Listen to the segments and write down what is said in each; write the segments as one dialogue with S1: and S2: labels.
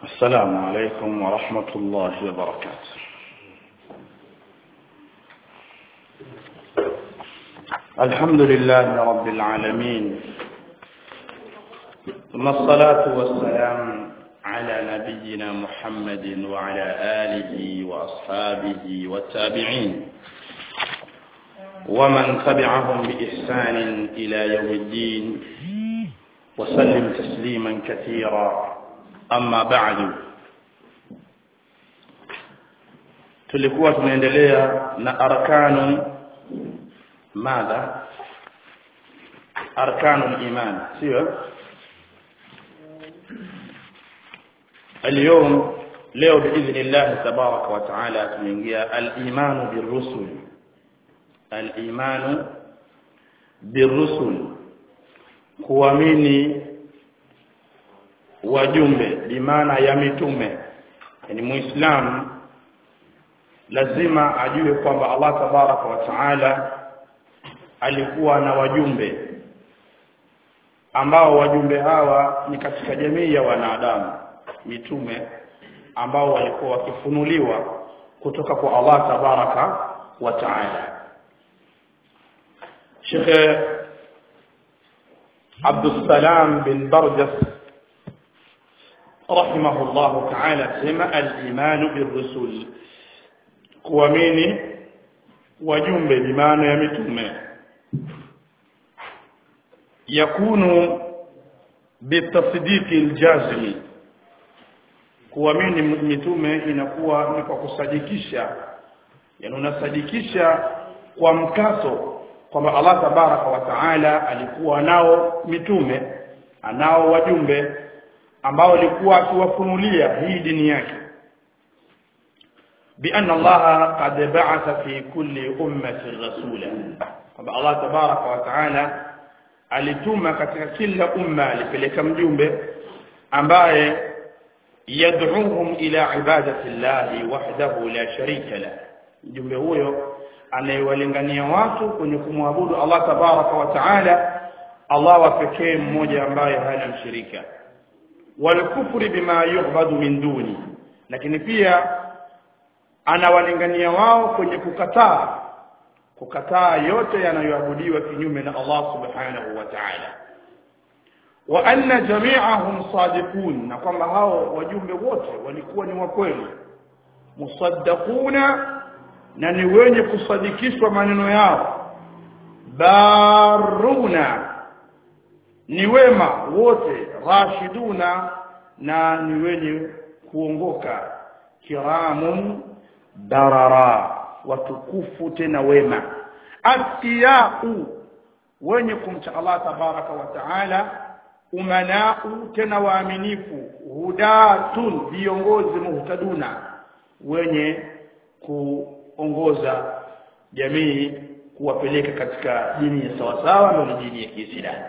S1: السلام عليكم ورحمة الله وبركاته الحمد لله رب العالمين ثم الصلاة والسلام على نبينا محمد وعلى آله وأصحابه والتابعين ومن تبعهم بإحسان إلى يوم الدين وسلم تسليما كثيرا أما بعد tulikuwa tunaendelea na arkanu madha arkanu iman sio اليوم leo باذن الله تبارك وتعالى tunaingia al-iman bir-rusul al-iman bir-rusul kuamini wajumbe bimaana ya mitume yani muislamu lazima ajue kwamba Allah tabaraka wa taala alikuwa na wajumbe ambao wajumbe hawa ni katika jamii ya wanadamu mitume ambao walikuwa wakifunuliwa kutoka kwa Allah tabaraka wa taala Sheikh Abdul Salam bin Barjas رحمه الله تعالى سمع الإيمان بالرسل kuamini wajumbe bimaana ya mitume yakunu bitasdiqi aljazmi kuamini mitume inakuwa ni kwa kusadikisha yani unasadikisha kwa mkaso kwamba Allah tabaraka wa taala alikuwa nao mitume anao wajumbe ambao alikuwa akiwafunulia hii dini yake بأن الله قد بعث في كل أمة رسولا kwamba Allah tabaraka wa taala alituma katika kila umma alipeleka mjumbe ambaye yad'uhum ila ibadati llahi wahdahu la sharika la mjumbe huyo anayewalingania watu kwenye kumwabudu Allah tabaraka wa taala Allah wa pekee mmoja ambaye hana mshirika walkufri bima yu'badu min duni lakini pia anawalingania wao kwenye kukataa kukataa yote yanayoabudiwa kinyume na Allah subhanahu wa ta'ala wa anna jami'ahum sadiqun na kwamba hao wajumbe wote walikuwa ni wa kweli musaddaquna na ni wenye kusadikishwa maneno yao baruna ni wema wote rashiduna na ni wenye kuongoka kiramun darara watukufu tena wema atiyau wenye kumcha Allah tabaraka wa taala umanau tena waaminifu hudatun viongozi muhtaduna wenye kuongoza jamii kuwapeleka katika dini ya sawasawa na dini ya Kiislamu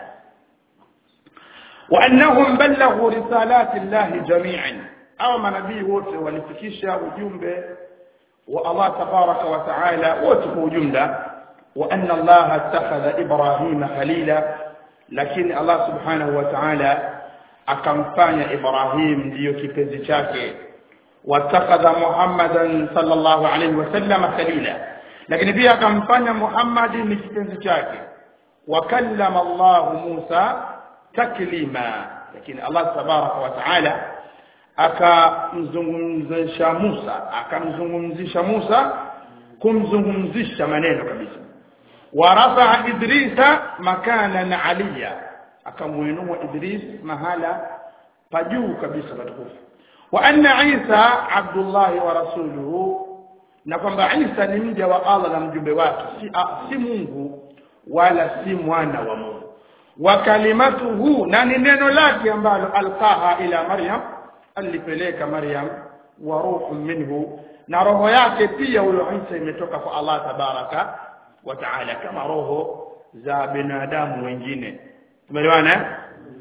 S1: وانهم بلغوا رسالات الله جميعا au manabii wote walifikisha ujumbe wa Allah tabaraka wa taala wote kwa ujumla wa anna Allah attakhadha Ibrahima khalila lakini Allah subhanahu wa ta'ala akamfanya Ibrahim ndiyo kipenzi chake wattakhadha Muhammadan sallallahu alayhi wasallam khalila lakini pia akamfanya Muhammad ni kipenzi chake wa kallama Allah Musa taklima lakini Allah tabaraka wa ta'ala akamzungumzisha Musa akamzungumzisha Musa kumzungumzisha maneno kabisa warafa Idrisa makanan aliya akamuinua Idris mahala pajuu kabisa patukufu wa anna Isa Abdullah wa rasuluhu na kwamba Isa ni mja wa Allah na mjumbe wake si, si Mungu wala si mwana wa Mungu wa kalimatuhu na ni neno lake ambalo alqaha ila Maryam alipeleka Maryam wa ruhu minhu na roho yake pia huyo Isa imetoka kwa Allah tabaraka wa taala kama roho za binadamu wengine tumeelewana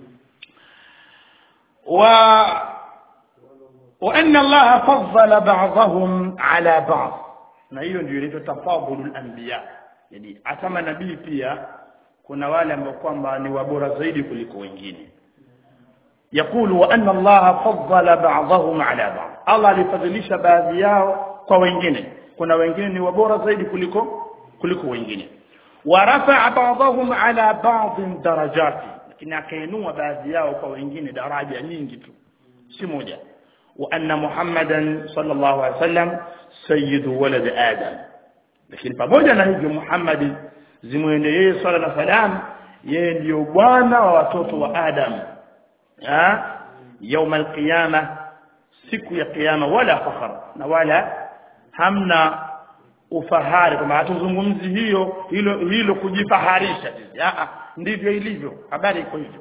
S1: wa wa anna Allah faddala ba'dahum ala ba'd na hiyo ndio inaitwa tafadhulul anbiya yani hata manabii pia kuna wale ambao kwamba ni wabora zaidi kuliko wengine يقول وأن الله فضل بعضهم على بعض الله alifadhilisha baadhi yao kwa wengine kuna wengine ni wabora zaidi kuliko kuliko wengine ورفع بعضهم على بعض درجات lakini akainua baadhi yao kwa wengine daraja nyingi tu si moja وأن محمدا صلى الله عليه وسلم سيد ولد آدم lakini pamoja na hivyo Muhammad zimwende yeye swala na salam yeye ndiyo bwana wa watoto wa Adam ha يوم القيامه siku ya kiyama wala fakhar na wala hamna ufahari kama hatuzungumzi hiyo hilo hilo kujifaharisha a ndivyo ilivyo habari iko hivyo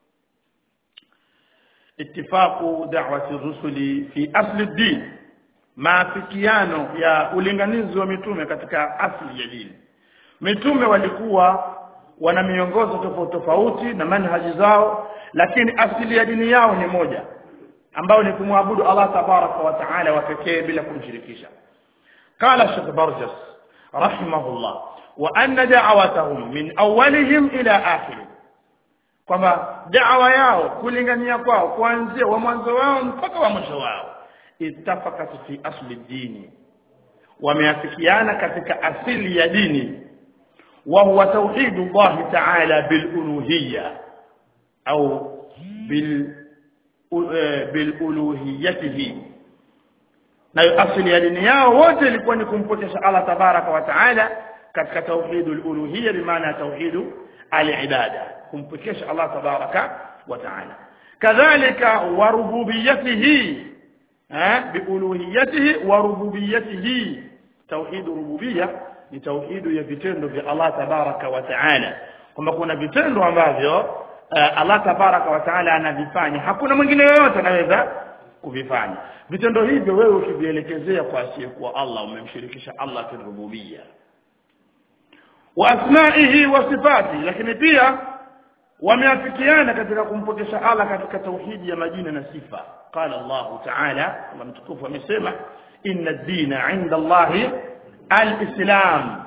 S1: اتفاق دعوة الرسل في أصل الدين maafikiano ya ulinganizi wa mitume katika asili ya dini mitume walikuwa wana miongozo tofauti tofauti na manhaji zao lakini asili ya dini yao ni moja ambao ni kumwabudu Allah tabaraka wa taala wa pekee bila kumshirikisha qala Sheikh Barjas rahimahullah wa anna da'watahum min awwalihim ila akhirih kwamba da'wa yao kulingania kwao kuanzia wa mwanzo wao mpaka wa mwisho wao ittafakat fi asli dini wameafikiana katika asili ya dini wa huwa tauhidu Allah ta'ala bil uluhiyya au bil biluluhiyatihi nayo asili ya dini yao wote ilikuwa ni kumpokesha Allah tabaraka wa taala katika tauhidul uluhiyya bimaana tauhidu alibada kumpokesha Allah tabaraka wa taala kadhalika wa rububiyyatihi biuluhiyatihi wa rububiyyatihi tauhidu rububiyya ni tauhidu ya vitendo vya Allah tabaraka wa taala kwamba kuna vitendo ambavyo uh, Allah tabaraka wa taala anavifanya hakuna mwingine yoyote anaweza kuvifanya vitendo hivyo wewe ukivielekezea kwa asiyekuwa Allah umemshirikisha Allah fi rububiyya wa asma'ihi wa sifati lakini pia wameafikiana katika kumpokesha Allah katika tauhidi ya majina na sifa qala Allah ta'ala Allah mtukufu amesema inna ad-dina 'inda Allah al-islam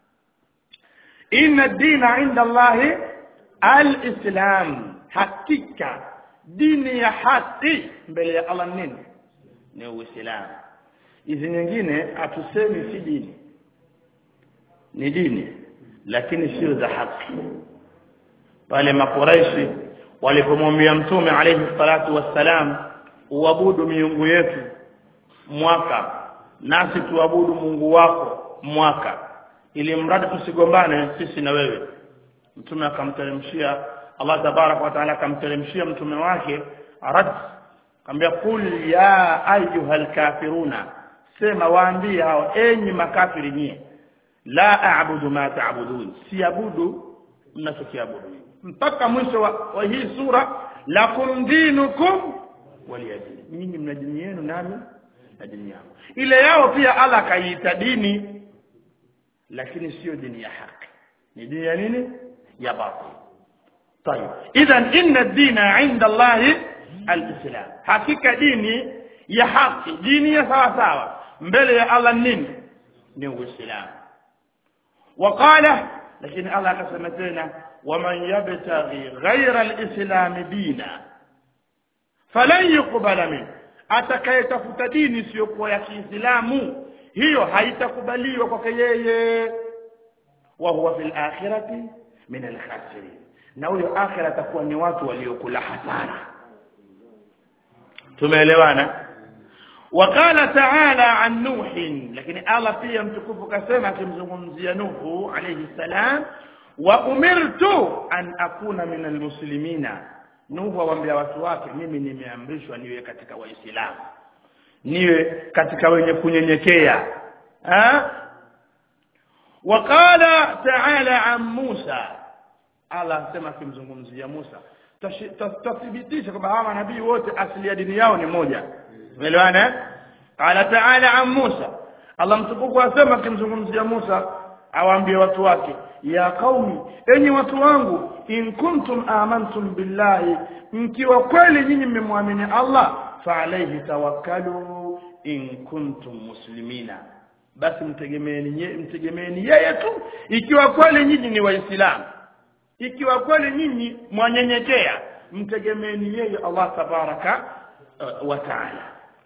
S1: inna ad-dina 'inda Allah al-islam hakika dini ya haki mbele ya Allah nini ni uislamu hizi nyingine hatusemi si dini ni dini lakini sio za haki pale makuraishi walipomwambia mtume alayhi salatu wassalam uabudu miungu yetu mwaka nasi tuabudu Mungu wako mwaka ili mradi tusigombane sisi na wewe mtume akamteremshia Allah tabarak wa taala akamteremshia mtume wake rad akamwambia kul ya ayyuhal kafiruna sema waambie hao enyi makafiri nyie la a'budu ma ta'budun siabudu mnachokiabudu mpaka mwisho wa, wa hii sura lakum dinukum waliyadini nyinyi mna dini yenu nami na dini yangu ile yao pia Allah kaiita dini lakini sio dini ya haki ni dini ya nini ya batil طيب اذا ان الدين عند الله الاسلام hakika dini ya haki dini ya sawa sawa mbele ya Allah nini ni uislamu وقال لكن الله akasema tena ومن يبتغي غير الاسلام دينا فلن يقبل منه atakayetafuta dini isiyokuwa ya Kiislamu hiyo haitakubaliwa kwake yeye wa huwa fil akhirati min al khasirin na huyo akhira atakuwa ni watu waliokula hasara tumeelewana وقال تعالى عن نوح لكن الله pia mtukufu kasema akimzungumzia Nuhu alayhi salam wa umirtu an akuna min almuslimina Nuhu awaambia watu wake mimi nimeamrishwa niwe katika waislamu niwe katika wenye kunyenyekea ha وقال تعالى عن موسى Allah asema akimzungumzia Musa tathibitisha kwamba hawa manabii wote asili ya dini yao ni moja umeelewana qala ta'ala an Musa Allah mtukufu asema akimzungumzia Musa awaambie watu wake ya qaumi enyi watu wangu in kuntum amantum billahi mkiwa kweli nyinyi mmemwamini Allah fa alayhi tawakkalu in kuntum muslimina basi mtegemeeni mtegemeeni yeye tu ikiwa kweli nyinyi ni waislamu ikiwa kweli nyinyi mwanyenyekea mtegemeeni yeye Allah tabaraka uh, wa taala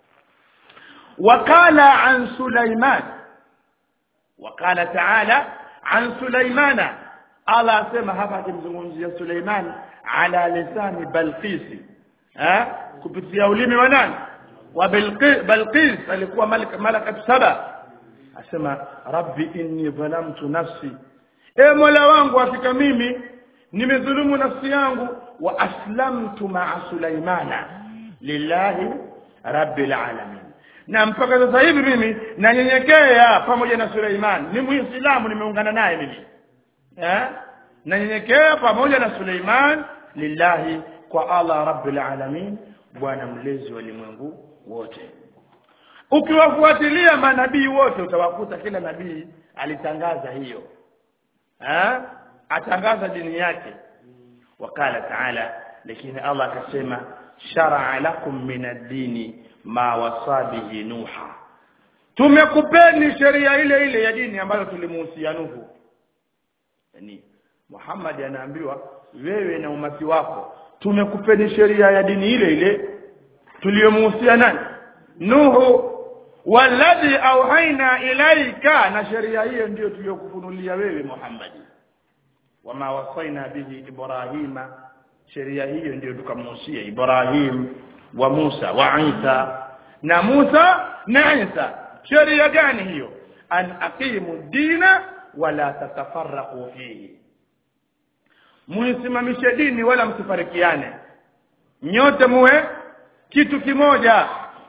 S1: wakala an Sulaiman wakala taala an Sulaimana Allah asema hapa akimzungumzia Suleiman ala lisani Balqisi eh kupitia ulimi wa nani wa Balqis alikuwa malakat saba asema rabbi inni dhalamtu nafsi e mola wangu hakika mimi nimedhulumu nafsi yangu wa aslamtu ma'a Sulaimana lillahi rabbil alamin na mpaka sasa hivi mimi nanyenyekea pamoja na Suleiman ni muislamu nimeungana naye mimi eh nanyenyekea pamoja na Suleiman lillahi kwa Allah rabbil alamin bwana mlezi wa ulimwengu wote ukiwafuatilia manabii wote utawakuta kila nabii alitangaza hiyo eh atangaza dini yake wakala taala lakini Allah akasema shar'a lakum min ad-dini ma wasa bihi nuha tumekupeni sheria ile ile ya dini ambayo tulimuhusia Nuhu yani Muhammad anaambiwa wewe na umati wako tumekupeni sheria ya dini ile ile tuliyomuhusia nani Nuhu walladhi auhaina ilaika na sheria hiyo ndiyo tuliyokufunulia wewe Muhammad wama wasaina bihi ibrahima sheria hiyo ndiyo tukamhusia Ibrahim wa Musa wa Isa na Musa na Isa sheria gani hiyo an aqimu dina wala tatafarraqu fihi muisimamishe dini wala msifarikiane nyote muwe kitu kimoja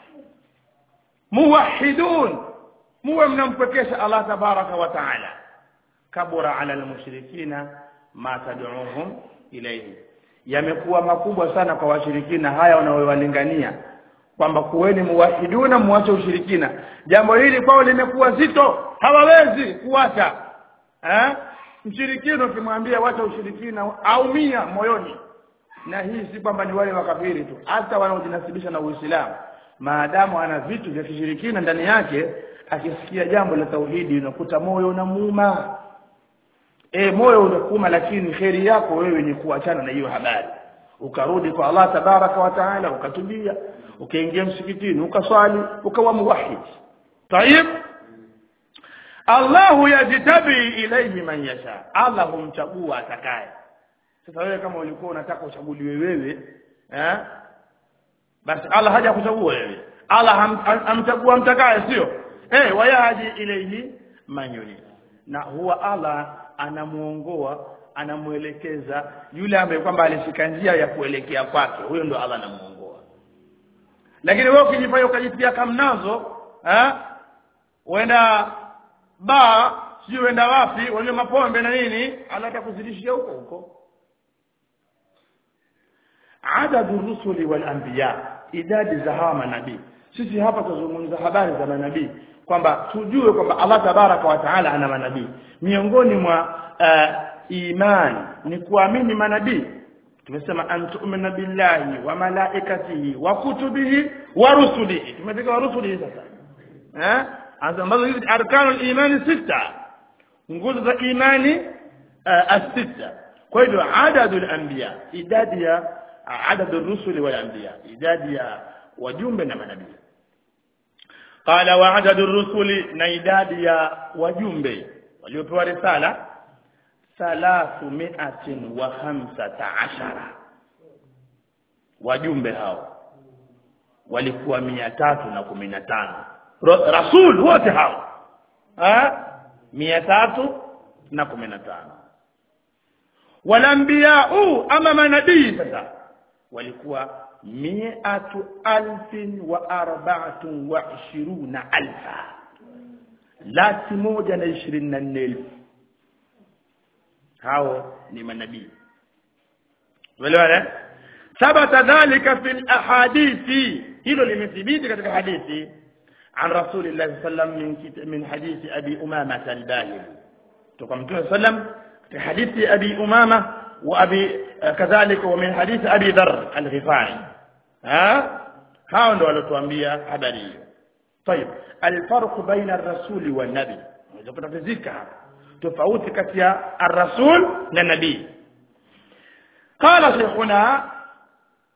S1: muwahidun muwe mnampekesha Allah tabaraka wa taala kabura ala almushrikina ma tad'uhum ilayhi yamekuwa makubwa sana kwa washirikina haya wanaowalingania kwamba kuweni muwahiduna muache ushirikina jambo hili kwao limekuwa zito hawawezi kuacha eh mshirikina ukimwambia wacha ushirikina aumia moyoni na hii si kwamba ni wale wakafiri tu hata wanaojinasibisha na Uislamu maadamu ana vitu vya kishirikina ndani yake akisikia jambo la tauhidi unakuta moyo unamuuma e moyo unakuuma lakini kheri yako wewe ni kuachana na hiyo habari ukarudi kwa Allah tabaraka wa taala ukatubia ukaingia msikitini ukaswali ukawa muwahid tayib Allah yajtabi ilayhi man yasha Allah humchagua atakaye sasa wewe kama ulikuwa unataka uchaguliwe wewe eh basi Allah haja kuchagua wewe Allah amchagua mtakaye sio eh wayaji ilayhi man yurid na huwa Allah anamuongoa anamuelekeza yule ambaye kwamba alishika njia ya kuelekea kwake huyo ndo Allah anamuongoa lakini wewe ukijifanya ukajitia kamnazo eh uenda ba sio uenda wapi wale mapombe na nini Allah atakuzidishia huko huko adadu rusuli wal anbiya idadi za hawa manabii sisi hapa tuzungumza habari za manabii kwamba tujue kwamba Allah tabaraka wa taala ana manabii miongoni mwa uh, imani ni kuamini manabii tumesema antu'mina billahi wa malaikatihi wa kutubihi wa rusulihi tumefika wa rusulihi sasa eh ambazo hizi arkanul imani sita nguzo za imani uh, as-sita kwa hivyo adadul anbiya idadi ya adadul rusuli wal anbiya idadi ya wajumbe na manabii قال وعدد الرسل نيداد يا وجumbe waliopewa risala thalathu mi'atin wa khamsata ashara wajumbe hao walikuwa mia tatu na kumi na tano rasul wote hao mia tatu na kumi na tano walambiyau ama manabii sasa walikuwa miatu alfin wa arbaatun wa ishiruna alfa laki moja na ishirini na nne elfu hao ni manabii uelewana thabata dhalika fi lahadithi hilo limethibiti katika hadithi عن رسول الله صلى الله عليه وسلم من من حديث ابي امامه الباهلي تقوم وسلم في حديث ابي امامه وابي كذلك ومن حديث ابي ذر الغفاري ها hao ndo walotuambia habari hiyo طيب الفرق بين الرسول والنبي unaweza kutatizika hapa tofauti kati ya الرسول na nabii قال شيخنا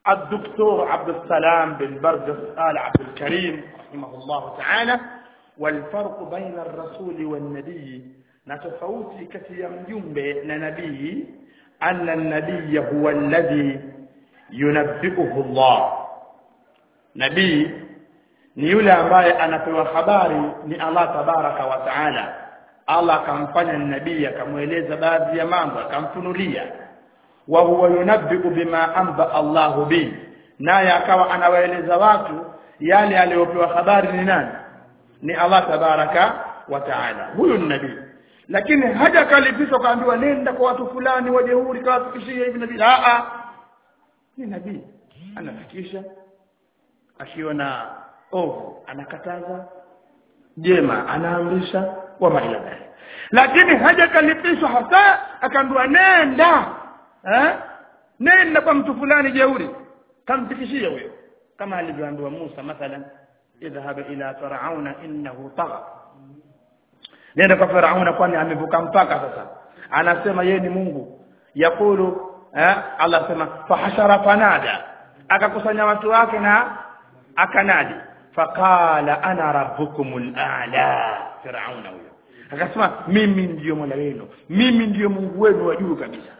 S1: الدكتور عبد السلام بن برجس آل عبد الكريم رحمه الله تعالى والفرق بين الرسول والنبي نتفوتي كثير مجنب نبي أن النبي هو الذي ينبئه الله نبي ni yule ambaye anapewa habari ni Allah tabaraka wa taala Allah akamfanya nabii akamweleza baadhi ya mambo akamfunulia wa huwa yunabbiu bima amba Allahu bi naye akawa anawaeleza watu yale aliyopewa habari ni nani ni Allah tabaraka wa taala huyu ni nabii lakini haja kalipishwa kaambiwa nenda kwa watu fulani wajeuri kawafikishie hivi nabii a a ni nabii anafikisha akiona ovu anakataza jema anaamrisha wa maila dhalik lakini haja kalipishwa hasa akaambiwa nenda eh nenda kwa mtu fulani jeuri kamfikishie huyo kama alivyoambiwa Musa mathalan idhhab ila farauna innahu tagha nenda kwa farauna kwani amevuka mpaka sasa anasema yeye ni Mungu yakulu eh Allah sema fahashara fanada akakusanya watu wake na akanadi faqala ana rabbukumul a'la firauna huyo akasema mimi ndiyo mola wenu mimi ndiyo Mungu wenu wa juu kabisa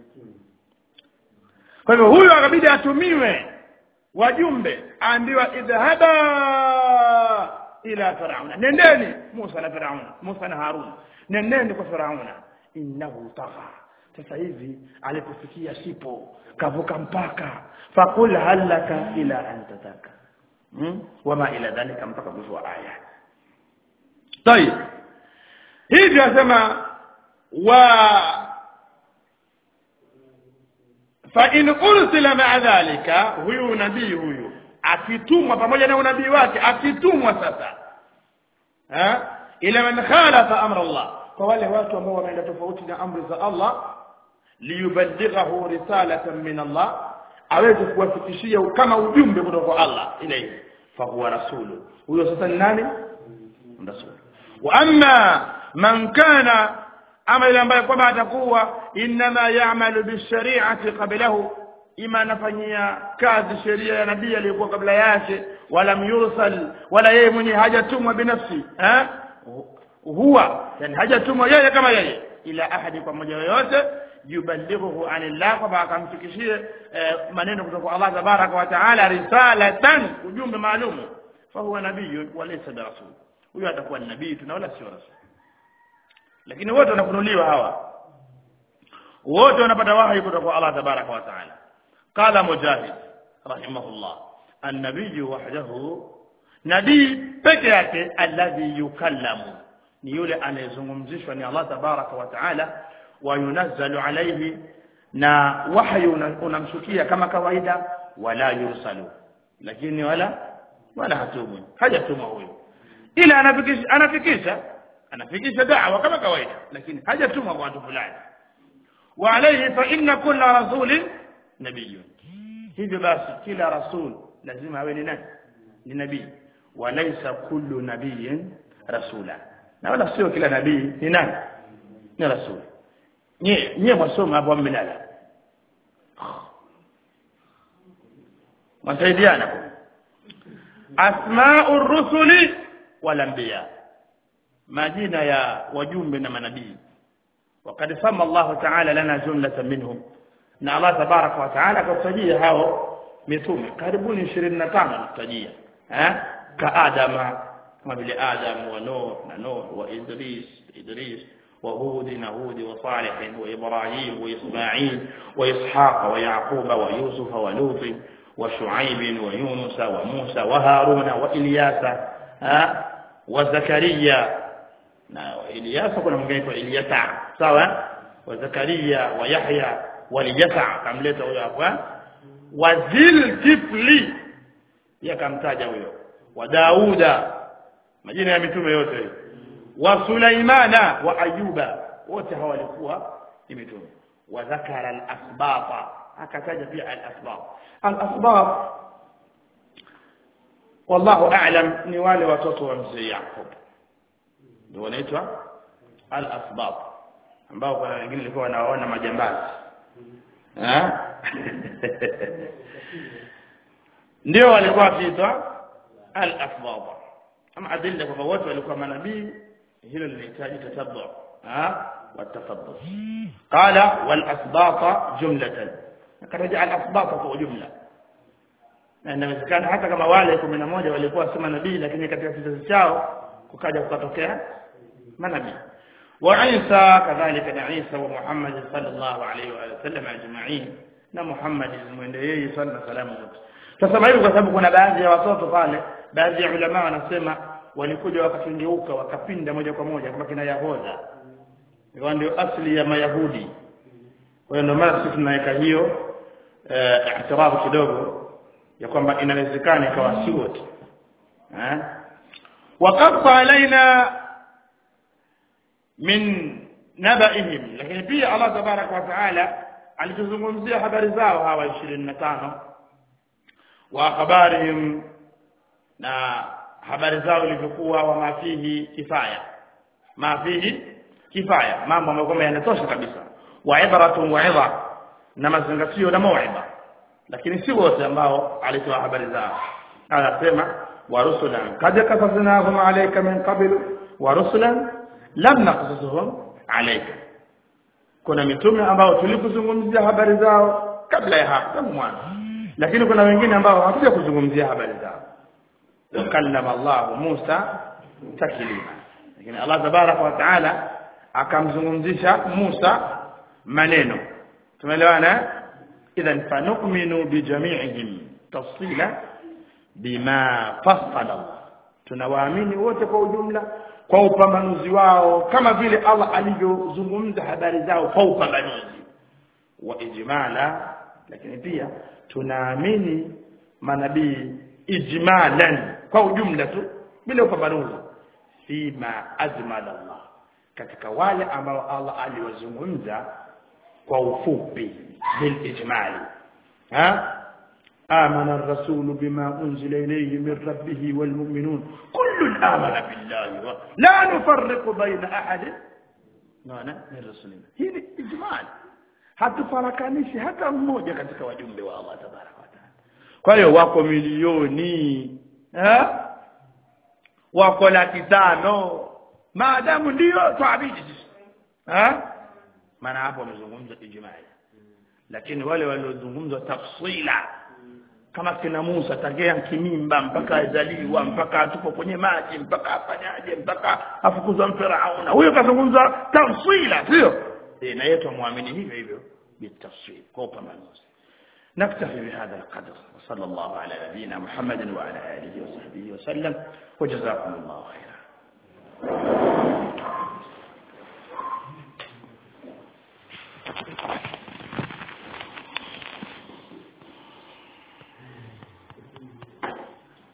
S1: kwa hivyo huyo akabidi atumiwe wajumbe aambiwa idhhaba ila firauna nendeni Musa na Firauna Musa na Harun nendeni kwa Firauna innahu tagha sasa hivi alipofikia sipo kavuka mpaka fakul halaka ila an tataka hmm? wama ila dhalika mpaka mwisho wa aya طيب hivyo asema wa fa in ursila ma'a dhalika huyu nabii huyu akitumwa pamoja na unabii wake akitumwa sasa ha ila man khalafa amra Allah kwa wale watu ambao wameenda tofauti na amri za Allah liyuballighahu risalatan min Allah aweze kuwafikishia kama ujumbe kutoka kwa Allah ilayhi fa huwa rasulu huyo sasa ni nani rasul wa amma man kana ama ile ambaye kwamba atakuwa inma ya'malu bishari'ati qablahu ima anafanyia kazi sheria ya nabii aliyokuwa kabla yake wala yursal wala yeye mwenye hajatumwa binafsi eh huwa yani hajatumwa yeye kama yeye ila ahadi kwa mmoja yoyote yuballighuhu anillah kwamba akamfikishie eh, maneno kutoka kwa Allah tabaraka wa taala risalatan ujumbe maalum fa huwa nabiyyun wa laysa birasul huyo atakuwa ni nabii tu na wala sio rasul lakini wote wanafunuliwa hawa wote wanapata wahi kutoka kwa Allah tabaraka wa taala qala mujahid rahimahullah an-nabiy wahdahu nabii peke yake alladhi yukallamu ni yule anayezungumzishwa ni Allah tabaraka wa taala wa yunazzalu alayhi na wahyu unamshukia kama kawaida wala yursalu lakini wala wala hatumu hajatuma huyo ila anafikisha anafikisha anafikisha da'wa kama kawaida lakini hajatuma kwa watu fulani wa alayhi fa inna kulla rasulin nabiyyun hivyo basi kila rasul lazima awe ni nani ni nabii walaysa kullu nabiyyin rasula na wala sio kila nabii ni nani ni rasul nye nye mwasoma hapo mmelala masaidiana asma'ur rusuli wal anbiya majina ya wajumbe na manabii وقد سمى الله تعالى لنا جملة منهم na Allah tabaraka wa taala akatajia hao mitume karibuni 25 kutajia eh ka adama kama vile adam wa nuh na nuh wa idris idris wa hud na hud wa salih wa ibrahim wa isma'il wa ishaq wa yaquba wa yusuf wa lut wa shuaib wa yunus wa musa wa haruna wa ilyasa wa zakaria na ilyasa kuna mwingine anaitwa ilyasa sawa wa zakaria wa yahya walijasa akamleta huyo hapa wazil kifli yakamtaja huyo wa dauda majina ya mitume yote wa sulaimana wa ayuba wote hawa walikuwa ni mitume wa dhakara al-asbata akataja pia al-asbab al-asbab wallahu a'lam ni wale watoto wa mzee Yakub ndio wanaitwa al-asbab ambao kuna wengine walikuwa wanaona majambazi eh ndio walikuwa wakiitwa al-asbab ama adilla kwamba wote walikuwa manabii hilo linahitaji tatabbu ha والتفضل قال والاسباط جمله akataja al-asbab kwa jumla na inawezekana hata kama wale 11 walikuwa si manabii lakini katika kizazi chao kukaja kukatokea manabii wa Isa kadhalika na Isa wa Muhammad sallallahu alaihi wa sallam ajma'in na Muhammad mwende yeye sallallahu alaihi wasallam Tasema hivi kwa sababu kuna baadhi ya watoto pale baadhi ya ulama wanasema walikuja wakakengeuka wakapinda moja kwa moja kama kina Yahoda hiyo ndio asili ya Mayahudi kwa hiyo ndio maana sisi tunaweka hiyo eh, i'tirafu kidogo ya kwamba inawezekana ikawa si wote eh waqaffa alaina min nabaihim lakini pia Allah tabaraka wa taala alituzungumzia habari zao hawa 25 wa habarihim na habari zao ilivyokuwa wa mafihi kifaya mafihi kifaya mambo ambayo kwamba yanatosha kabisa wa ibratun wa idha na mazingatio na mauiba lakini si wote ambao alitoa habari zao anasema wa rusulan kad qasasnahum alayka min qabl wa rusulan lam naqsusuhum alayka kuna mitume ambao tulikuzungumzia habari zao kabla ya hapo mwanzo lakini kuna wengine ambao hakuja kuzungumzia habari zao kallama Allah Musa taklima lakini Allah tabaraka wa taala akamzungumzisha Musa maneno tumeelewana idhan fanu'minu bijami'ihim tafsila bima fassala Allah tunawaamini wote kwa ujumla kwa upambanuzi wao kama vile Allah alivyozungumza habari zao kwa upambanuzi wa ijmala lakini pia tunaamini manabii ijmalan kwa ujumla tu bila upambanuzi fima ajmala Allah katika wale ambao Allah aliwazungumza kwa ufupi bil ijmali ha آمن الرسول بما أنزل إليه من ربه والمؤمنون كل آمن بالله لا نفرق بين أحد نانا من رسولنا هي إجمال hatufarakanishi hata mmoja katika wajumbe wa Allah tabaraka wa taala kwa hiyo wako milioni eh wako laki tano maadamu ndio tuabidi sisi eh maana hapo wamezungumza ijmali lakini wale waliozungumza tafsila kama kina Musa tagea kimimba mpaka azaliwa mpaka atupo kwenye maji mpaka afanyaje mpaka afukuzwa Firauna huyo kazungumza tafsila sio eh na yetu muamini hivyo hivyo bitafsil kwa upambanuzi نكتفي بهذا القدر وصلى الله على نبينا محمد وعلى آله وصحبه وسلم وجزاكم الله خيرا